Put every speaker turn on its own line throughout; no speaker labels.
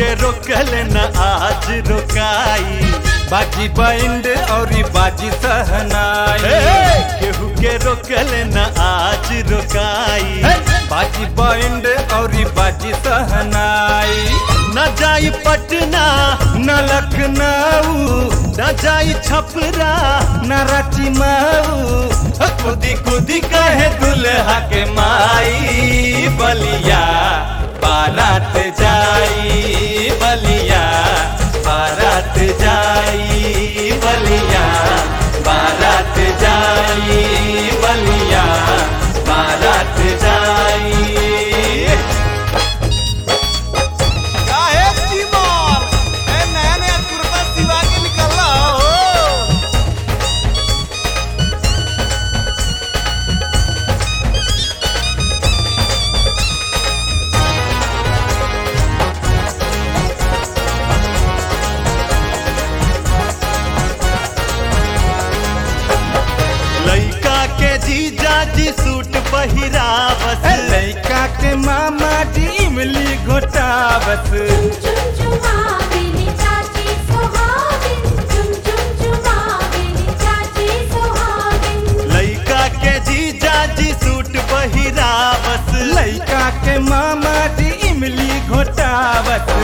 के रोकल न आज रोकाई
बाजी बैंड और बाजी सहनाई
केहू के रोकल न आज रोकाई
बाजी बैंड और बाजी सहनाई
न जाई पटना
न लखनऊ
न जाई छपरा
न रांची मऊ
खुदी खुदी कहे दुल्हा के माई बलिया बारात जाई बलिया बारात जाई बलिया बारात जाई बलिया बारात जाई
काहे चिमर ए नया नया कुर्ता सिवा के निकलला हो
लइका के जीजा जी सूट पहिरावत
लड़का के मामा जी इमली घोटावत
चुम चुमावेली चाची सुहागिन चुम चुम चुमावेली चाची सुहागिन
लइका के जीजा जी सूट पहिरावत
लड़का के मामा जी इमली घोटावत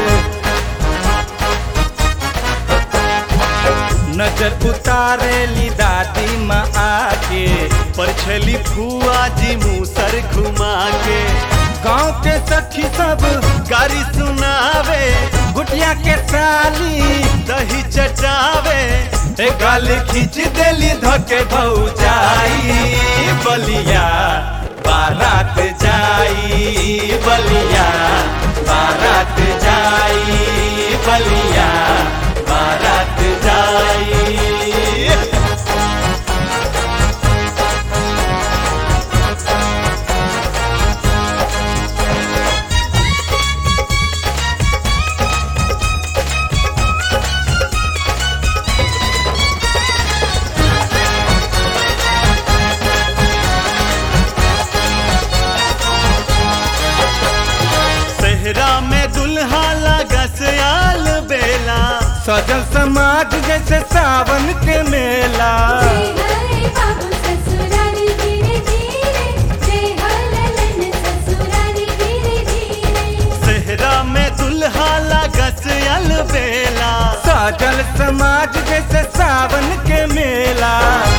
नजर उतारेली दादी माँ आके
परछली फुआ जी मुसर घुमा के
गाँव के सखी सब
गारी सुनावे
गुटिया के साली
दही चटावे
ए गाली खींच देली धके भौजाई
बलिया बारात जाई बलिया बारात जाई बलिया बारात जाई सेहरा में दुल्हा लगा सयाल बेला
सजल समाज जैसे सावन के मेला
जय हरे बाबू ससुरारी धीरे धीरे जय हललन ससुरारी धीरे धीरे
सेहरा में दुल्हा लगा सयाल बेला
सजल समाज जैसे सावन के मेला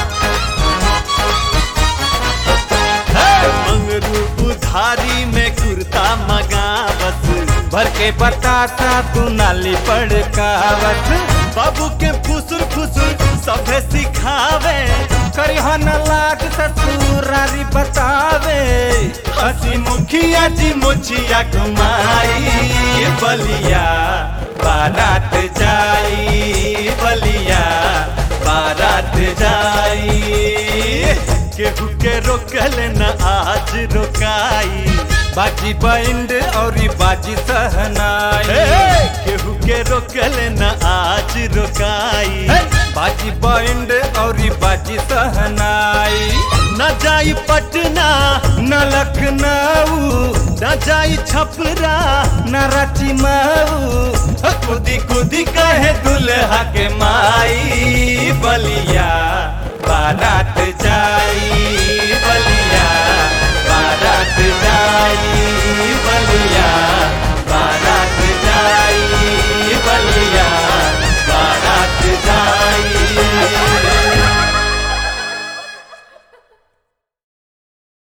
मंगरू उधारी में कुर्ता मगावत
भर के बतासा तू नाली पड़कावत
बाबू के फुसुर फुसुर सभे सिखावे
करिहा न लाज ससुरारी बतावे
हसी मुखिया जी मुछिया घुमाई बलिया बारात जाई बलिया बारात जाई केहू के रोकल न आज रोकाई
बाजी बैंड और बाजी सहनाई
केहू के रोकल न आज रोकाई
बाजी बैंड और बाजी सहनाई
न जाई पटना
न लखनऊ
न जाई छपरा
न रांची मऊ
खुदी खुदी कहे दुल्हा के माई बलिया बारात जाई